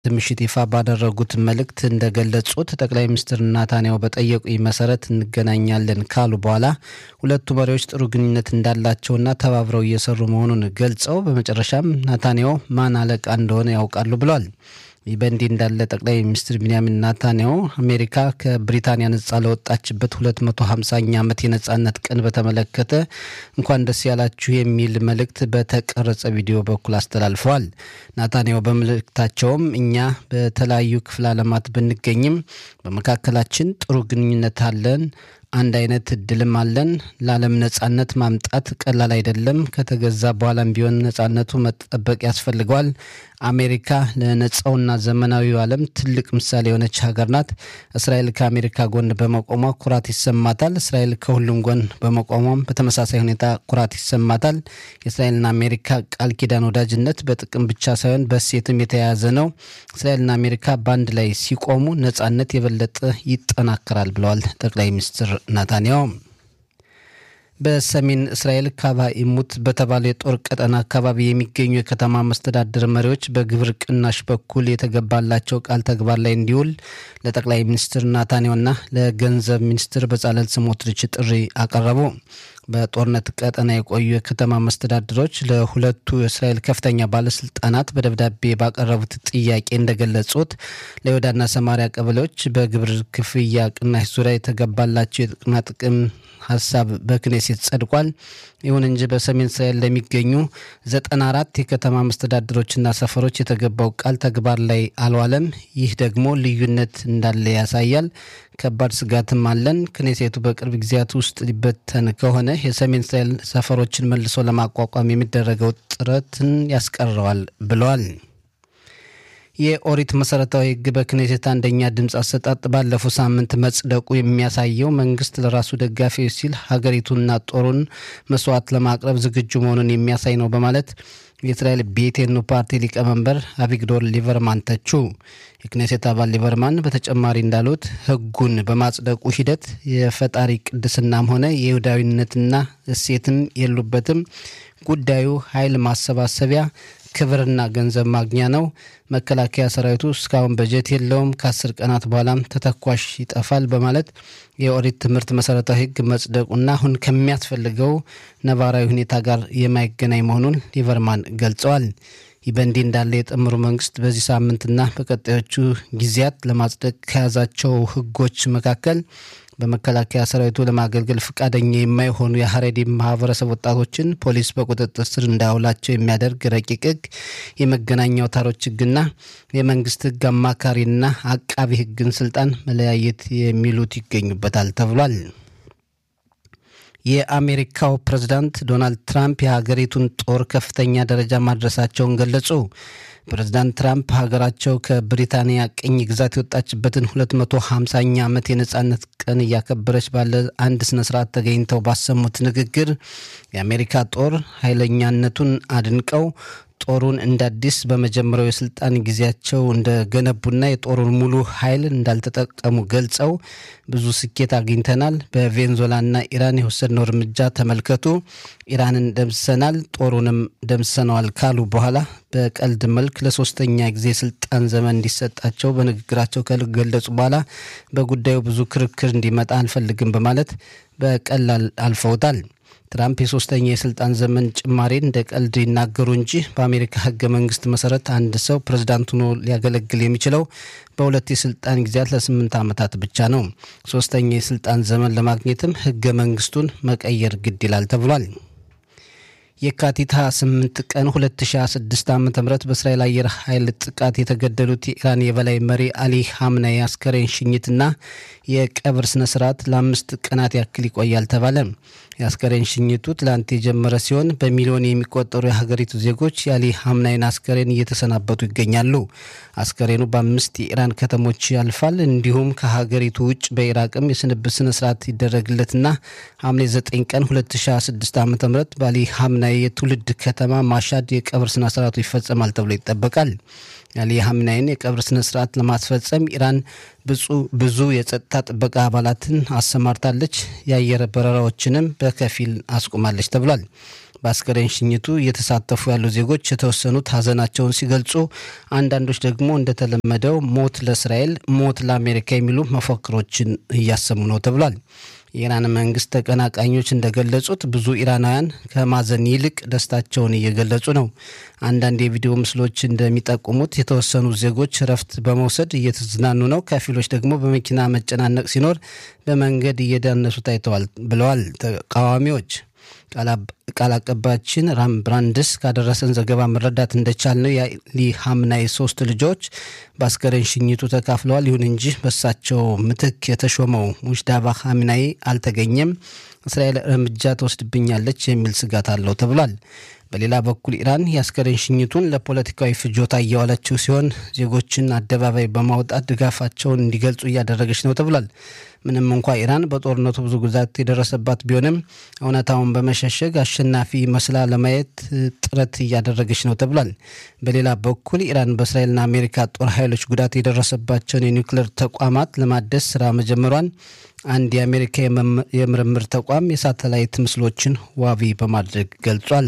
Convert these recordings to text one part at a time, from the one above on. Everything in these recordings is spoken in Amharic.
ምሽት ይፋ ባደረጉት መልእክት እንደገለጹት ጠቅላይ ሚኒስትር ናታንያሁ በጠየቁኝ መሰረት እንገናኛለን ካሉ በኋላ ሁለቱ መሪዎች ጥሩ ግንኙነት እንዳላቸውና ተባብረው እየሰሩ መሆኑን ገልጸው በመጨረሻም ናታንያሁ ማን አለቃ እንደሆነ ያውቃሉ ብለዋል። ይህ በእንዲህ እንዳለ ጠቅላይ ሚኒስትር ቢንያሚን ናታንያሁ አሜሪካ ከብሪታንያ ነጻ ለወጣችበት 250ኛ ዓመት የነጻነት ቀን በተመለከተ እንኳን ደስ ያላችሁ የሚል መልእክት በተቀረጸ ቪዲዮ በኩል አስተላልፈዋል። ናታንያሁ በመልእክታቸውም እኛ በተለያዩ ክፍለ ዓለማት ብንገኝም በመካከላችን ጥሩ ግንኙነት አለን አንድ አይነት እድልም አለን። ለዓለም ነጻነት ማምጣት ቀላል አይደለም። ከተገዛ በኋላም ቢሆን ነጻነቱ መጠበቅ ያስፈልገዋል። አሜሪካ ለነጻውና ዘመናዊው ዓለም ትልቅ ምሳሌ የሆነች ሀገር ናት። እስራኤል ከአሜሪካ ጎን በመቆሟ ኩራት ይሰማታል። እስራኤል ከሁሉም ጎን በመቆሟም በተመሳሳይ ሁኔታ ኩራት ይሰማታል። የእስራኤልና አሜሪካ ቃል ኪዳን ወዳጅነት በጥቅም ብቻ ሳይሆን በእሴትም የተያያዘ ነው። እስራኤልና አሜሪካ በአንድ ላይ ሲቆሙ ነጻነት የበለጠ ይጠናከራል ብለዋል ጠቅላይ ሚኒስትር ናታንያሁ። በሰሜን እስራኤል ካባ ኢሙት በተባለ የጦር ቀጠና አካባቢ የሚገኙ የከተማ መስተዳድር መሪዎች በግብር ቅናሽ በኩል የተገባላቸው ቃል ተግባር ላይ እንዲውል ለጠቅላይ ሚኒስትር ናታንያሁና ለገንዘብ ሚኒስትር በጻለል ስሞትሪች ጥሪ አቀረቡ። በጦርነት ቀጠና የቆዩ የከተማ መስተዳድሮች ለሁለቱ የእስራኤል ከፍተኛ ባለስልጣናት በደብዳቤ ባቀረቡት ጥያቄ እንደገለጹት ለይሁዳና ሰማሪያ ቀበሌዎች በግብር ክፍያ ቅናሽ ዙሪያ የተገባላቸው የጥቅማ ጥቅም ሀሳብ በክኔሴት ጸድቋል። ይሁን እንጂ በሰሜን እስራኤል ለሚገኙ ዘጠና አራት የከተማ መስተዳድሮችና ሰፈሮች የተገባው ቃል ተግባር ላይ አልዋለም። ይህ ደግሞ ልዩነት እንዳለ ያሳያል። ከባድ ስጋትም አለን። ክኔሴቱ በቅርብ ጊዜያት ውስጥ ሊበተን ከሆነ የሰሜን እስራኤል ሰፈሮችን መልሶ ለማቋቋም የሚደረገው ጥረትን ያስቀረዋል ብለዋል። የኦሪት መሰረታዊ ሕግ በክኔሴት አንደኛ ድምፅ አሰጣጥ ባለፈው ሳምንት መጽደቁ የሚያሳየው መንግስት ለራሱ ደጋፊዎች ሲል ሀገሪቱንና ጦሩን መስዋዕት ለማቅረብ ዝግጁ መሆኑን የሚያሳይ ነው በማለት የእስራኤል ቤቴኑ ፓርቲ ሊቀመንበር አቪግዶር ሊቨርማን ተቹ። የክኔሴት አባል ሊቨርማን በተጨማሪ እንዳሉት ህጉን በማጽደቁ ሂደት የፈጣሪ ቅድስናም ሆነ የይሁዳዊነትና እሴትም የሉበትም። ጉዳዩ ኃይል ማሰባሰቢያ ክብርና ገንዘብ ማግኛ ነው። መከላከያ ሰራዊቱ እስካሁን በጀት የለውም። ከአስር ቀናት በኋላም ተተኳሽ ይጠፋል በማለት የኦሪት ትምህርት መሰረታዊ ህግ መጽደቁና አሁን ከሚያስፈልገው ነባራዊ ሁኔታ ጋር የማይገናኝ መሆኑን ሊቨርማን ገልጸዋል። ይህ በእንዲህ እንዳለ የጥምሩ መንግስት በዚህ ሳምንትና በቀጣዮቹ ጊዜያት ለማጽደቅ ከያዛቸው ህጎች መካከል በመከላከያ ሰራዊቱ ለማገልገል ፈቃደኛ የማይሆኑ የሀሬዲ ማህበረሰብ ወጣቶችን ፖሊስ በቁጥጥር ስር እንዳያውላቸው የሚያደርግ ረቂቅ ህግ፣ የመገናኛ አውታሮች ህግና የመንግስት ህግ አማካሪና አቃቢ ህግን ስልጣን መለያየት የሚሉት ይገኙበታል ተብሏል። የአሜሪካው ፕሬዝዳንት ዶናልድ ትራምፕ የሀገሪቱን ጦር ከፍተኛ ደረጃ ማድረሳቸውን ገለጹ። ፕሬዝዳንት ትራምፕ ሀገራቸው ከብሪታንያ ቅኝ ግዛት የወጣችበትን 250ኛ ዓመት የነጻነት ቀን እያከበረች ባለ አንድ ስነ ስርዓት ተገኝተው ባሰሙት ንግግር የአሜሪካ ጦር ኃይለኛነቱን አድንቀው ጦሩን እንደ አዲስ በመጀመሪያው የስልጣን ጊዜያቸው እንደገነቡና የጦሩን ሙሉ ኃይል እንዳልተጠቀሙ ገልጸው ብዙ ስኬት አግኝተናል፣ በቬንዙዌላና ኢራን የወሰድነው እርምጃ ተመልከቱ፣ ኢራንን ደምስሰናል፣ ጦሩንም ደምስሰነዋል ካሉ በኋላ በቀልድ መልክ ለሶስተኛ ጊዜ ስልጣን ዘመን እንዲሰጣቸው በንግግራቸው ከገለጹ በኋላ በጉዳዩ ብዙ ክርክር እንዲመጣ አንፈልግም በማለት በቀላል አልፈውታል። ትራምፕ የሶስተኛ የስልጣን ዘመን ጭማሬን እንደ ቀልድ ይናገሩ እንጂ በአሜሪካ ሕገ መንግስት መሰረት አንድ ሰው ፕሬዝዳንት ሆኖ ሊያገለግል የሚችለው በሁለት የስልጣን ጊዜያት ለስምንት ዓመታት ብቻ ነው። ሶስተኛ የስልጣን ዘመን ለማግኘትም ሕገ መንግስቱን መቀየር ግድ ይላል ተብሏል። የካቲት 28 ቀን 2026 ዓ ም በእስራኤል አየር ኃይል ጥቃት የተገደሉት የኢራን የበላይ መሪ አሊ ሀምናይ አስከሬን ሽኝትና የቀብር ስነ ስርዓት ለአምስት ቀናት ያክል ይቆያል ተባለ። የአስከሬን ሽኝቱ ትላንት የጀመረ ሲሆን በሚሊዮን የሚቆጠሩ የሀገሪቱ ዜጎች የአሊ ሀምናይን አስከሬን እየተሰናበቱ ይገኛሉ። አስከሬኑ በአምስት የኢራን ከተሞች ያልፋል። እንዲሁም ከሀገሪቱ ውጭ በኢራቅም የስንብት ስነ ስርዓት ይደረግለትና ሐምሌ 9 ቀን 2026 ዓ ም በአሊ ሀምናይ የትውልድ ከተማ ማሻድ የቀብር ስነ ስርዓቱ ይፈጸማል ተብሎ ይጠበቃል። የአሊ ሀምናይን የቀብር ስነ ስርዓት ለማስፈጸም ኢራን ብዙ የጸጥታ ጥበቃ አባላትን አሰማርታለች። የአየር በረራዎችንም በከፊል አስቁማለች ተብሏል። በአስከሬን ሽኝቱ እየተሳተፉ ያሉ ዜጎች የተወሰኑት ሀዘናቸውን ሲገልጹ፣ አንዳንዶች ደግሞ እንደተለመደው ሞት ለእስራኤል፣ ሞት ለአሜሪካ የሚሉ መፈክሮችን እያሰሙ ነው ተብሏል። የኢራን መንግስት ተቀናቃኞች እንደገለጹት ብዙ ኢራናውያን ከማዘን ይልቅ ደስታቸውን እየገለጹ ነው። አንዳንድ የቪዲዮ ምስሎች እንደሚጠቁሙት የተወሰኑ ዜጎች እረፍት በመውሰድ እየተዝናኑ ነው፣ ከፊሎች ደግሞ በመኪና መጨናነቅ ሲኖር በመንገድ እየዳነሱ ታይተዋል ብለዋል ተቃዋሚዎች። ቃል አቀባያችን ራም ብራንድስ ካደረሰን ዘገባ መረዳት እንደቻልነው የአሊ ሀምናይ ሶስት ልጆች በአስከሬን ሽኝቱ ተካፍለዋል። ይሁን እንጂ በሳቸው ምትክ የተሾመው ሙጅዳባ ሀምናይ አልተገኘም። እስራኤል እርምጃ ትወስድብኛለች የሚል ስጋት አለው ተብሏል። በሌላ በኩል ኢራን የአስከሬን ሽኝቱን ለፖለቲካዊ ፍጆታ እያዋለችው ሲሆን ዜጎችን አደባባይ በማውጣት ድጋፋቸውን እንዲገልጹ እያደረገች ነው ተብሏል። ምንም እንኳ ኢራን በጦርነቱ ብዙ ጉዳት የደረሰባት ቢሆንም እውነታውን በመሸሸግ አሸናፊ መስላ ለማየት ጥረት እያደረገች ነው ተብሏል። በሌላ በኩል ኢራን በእስራኤልና አሜሪካ ጦር ኃይሎች ጉዳት የደረሰባቸውን የኒውክሌር ተቋማት ለማደስ ስራ መጀመሯን አንድ የአሜሪካ የምርምር ተቋም የሳተላይት ምስሎችን ዋቢ በማድረግ ገልጿል።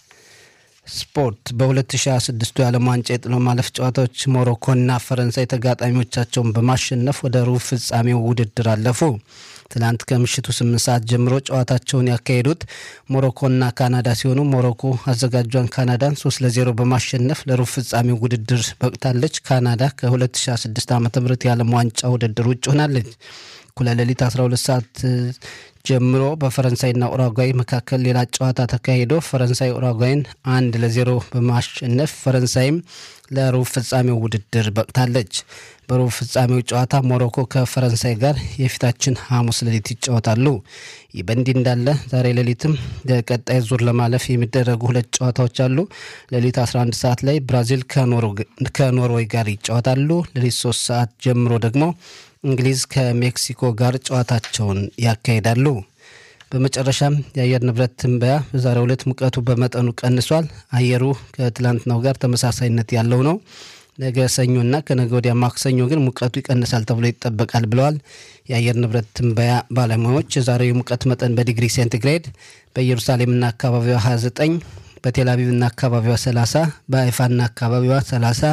ስፖርት በ2026 የዓለም ዋንጫ የጥሎ ማለፍ ጨዋታዎች ሞሮኮና ፈረንሳይ ተጋጣሚዎቻቸውን በማሸነፍ ወደ ሩብ ፍጻሜው ውድድር አለፉ። ትላንት ከምሽቱ ስምንት ሰዓት ጀምሮ ጨዋታቸውን ያካሄዱት ሞሮኮና ካናዳ ሲሆኑ ሞሮኮ አዘጋጇን ካናዳን ሶስት ለዜሮ በማሸነፍ ለሩብ ፍጻሜው ውድድር በቅታለች። ካናዳ ከ2006 ዓ ም የዓለም ዋንጫ ውድድር ውጭ ሆናለች። እኩለ ሌሊት 12 ሰዓት ጀምሮ በፈረንሳይና ኡራጓይ መካከል ሌላ ጨዋታ ተካሂዶ ፈረንሳይ ኡራጓይን አንድ ለዜሮ በማሸነፍ ፈረንሳይም ለሩብ ፍጻሜው ውድድር በቅታለች። በሩብ ፍጻሜው ጨዋታ ሞሮኮ ከፈረንሳይ ጋር የፊታችን ሐሙስ ሌሊት ይጫወታሉ። ይህ በእንዲህ እንዳለ ዛሬ ሌሊትም ለቀጣይ ዙር ለማለፍ የሚደረጉ ሁለት ጨዋታዎች አሉ። ሌሊት 11 ሰዓት ላይ ብራዚል ከኖርዌይ ጋር ይጫወታሉ። ሌሊት 3 ሰዓት ጀምሮ ደግሞ እንግሊዝ ከሜክሲኮ ጋር ጨዋታቸውን ያካሂዳሉ። በመጨረሻም የአየር ንብረት ትንበያ በዛሬው ዕለት ሙቀቱ በመጠኑ ቀንሷል። አየሩ ከትላንትናው ጋር ተመሳሳይነት ያለው ነው። ነገ ሰኞና ከነገ ወዲያ ማክሰኞ ግን ሙቀቱ ይቀንሳል ተብሎ ይጠበቃል ብለዋል የአየር ንብረት ትንበያ ባለሙያዎች። የዛሬው የሙቀት መጠን በዲግሪ ሴንቲግሬድ በኢየሩሳሌምና አካባቢዋ 29፣ በቴልአቪቭና አካባቢዋ 30፣ በአይፋና አካባቢዋ 30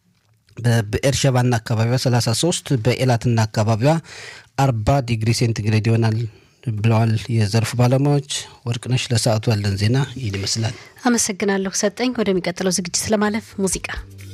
በብኤርሸባና አካባቢዋ 33 በኤላትና አካባቢዋ 40 ዲግሪ ሴንቲግሬድ ይሆናል ብለዋል የዘርፉ ባለሙያዎች። ወርቅነሽ፣ ለሰዓቱ ያለን ዜና ይህን ይመስላል። አመሰግናለሁ ሰጠኝ። ወደሚቀጥለው ዝግጅት ለማለፍ ሙዚቃ